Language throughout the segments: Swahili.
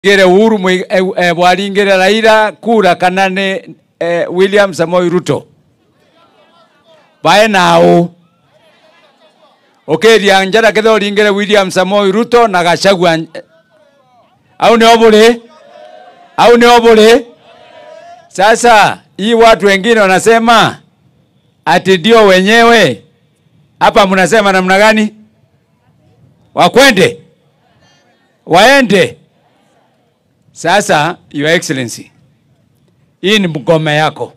gere Uhuru Mui- eh, eh, bwaringire Raila kura kana ni eh, William Samoei Ruto bae nao ukiria njara ketha uringire William Samoei Ruto na Gachagua eh, au ni obule au ni obule sasa hii watu wengine wanasema ati ndio wenyewe hapa mnasema namna gani wakwende waende sasa your excellency hii ni mgome yako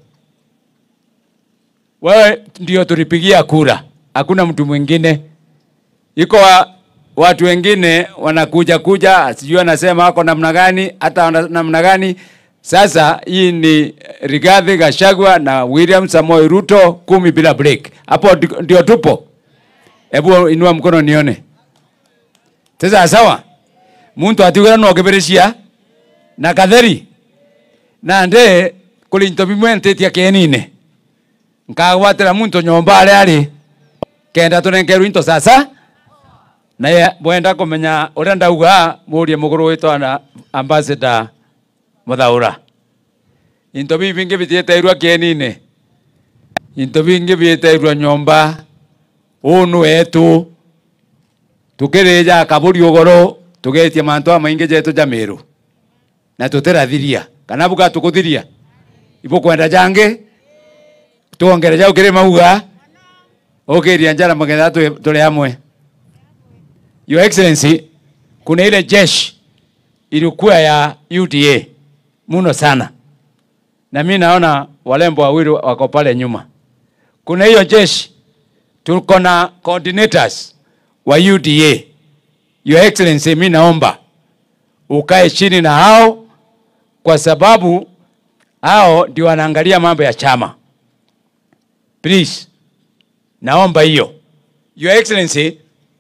wewe ndio tulipigia kura hakuna mtu mwingine iko wa, watu wengine wanakuja kuja sijui anasema wako namna gani hata wana- namna gani sasa hii ni Rigathi Gachagua na William Samoei Ruto kumi bila break hapo ndi- ndio tupo hebu inua mkono nione sasa sawa muntu atigura no kiberecia na katheri na nde kulinto bimwentetia kenine nkagwatira muntu nyomba aria ari kenda tunenkerwo into sasa na ye bwenda kumenya uria ndauga murie muguru witwa na ambassador muthaura into bibi bingi bitieteirwa kenine into bingi bieteirwa nyomba unu wetu tukirija kaburi ugoro tugetie mantu amaingi jetu jamiru na tutirathiria kana buga tukuthiria ibo kwenda jange tuongere jau kiri mauga ukiria njara magetha tu- tuli hamwe your excellency kuna ile jeshi ilikuwa ya UDA muno sana na mi naona walembo wawili wako pale nyuma kuna hiyo jeshi tuko na coordinators wa UDA your excellency mi naomba ukae chini na hao kwa sababu hao ndio wanaangalia mambo ya chama please naomba hiyo your excellency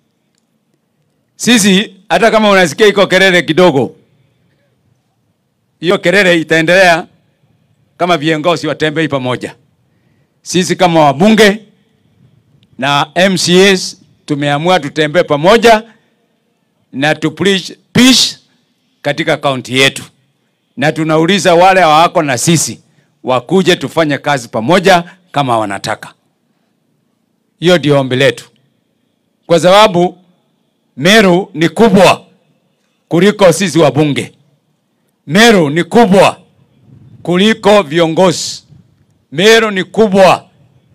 sisi hata kama unasikia iko kelele kidogo hiyo kelele itaendelea kama viongozi watembei pamoja sisi kama wabunge na MCAs tumeamua tutembee pamoja na tu preach peace katika kaunti yetu, na tunauliza wale hawako na sisi wakuje tufanye kazi pamoja kama wanataka. Hiyo ndio ombi letu, kwa sababu Meru ni kubwa kuliko sisi wabunge. Meru ni kubwa kuliko viongozi. Meru ni kubwa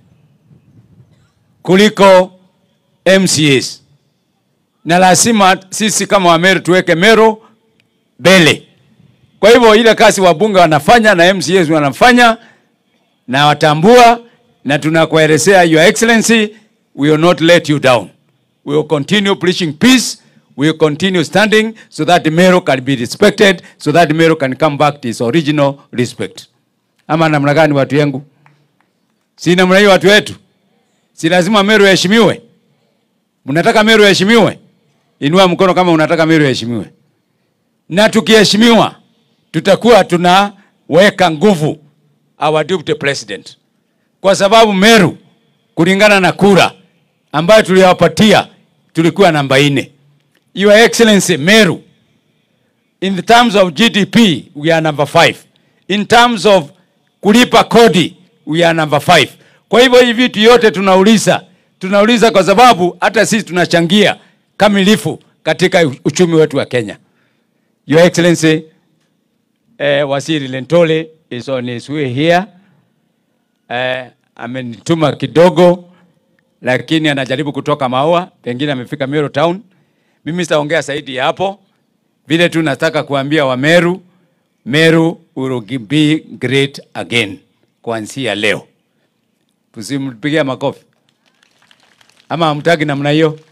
kuliko MCAs na lazima sisi kama Wameru tuweke Meru mbele. Kwa hivyo ile kazi wabunge wanafanya na MCAs wanafanya na watambua, na tunakuelezea Your Excellency, we will not let you down. We will continue preaching peace. We will continue standing so that Meru can be respected, so that Meru can come back to its original respect. Ama namna gani watu yangu? Si namna hiyo watu wetu? Si lazima Meru heshimiwe? Mnataka Meru heshimiwe? Inua mkono kama unataka Meru heshimiwe. Na tukiheshimiwa, tutakuwa tunaweka nguvu our deputy president, kwa sababu Meru kulingana na kura ambayo tuliwapatia tulikuwa namba nne. Your Excellency, Meru in the terms of GDP we are number five. In terms of kulipa kodi we are number five. Kwa hivyo hivi vitu yote tunauliza, tunauliza kwa sababu hata sisi tunachangia kamilifu katika uchumi wetu wa Kenya. Your Excellency, eh, Waziri Lentole is on his way here. Eh, amenituma kidogo lakini anajaribu kutoka Maua, pengine amefika Meru town. Mimi sitaongea zaidi ya hapo, vile tu nataka kuambia wa Meru, Meru will be great again kuanzia leo. Tusimpigia makofi ama hamtaki namna hiyo?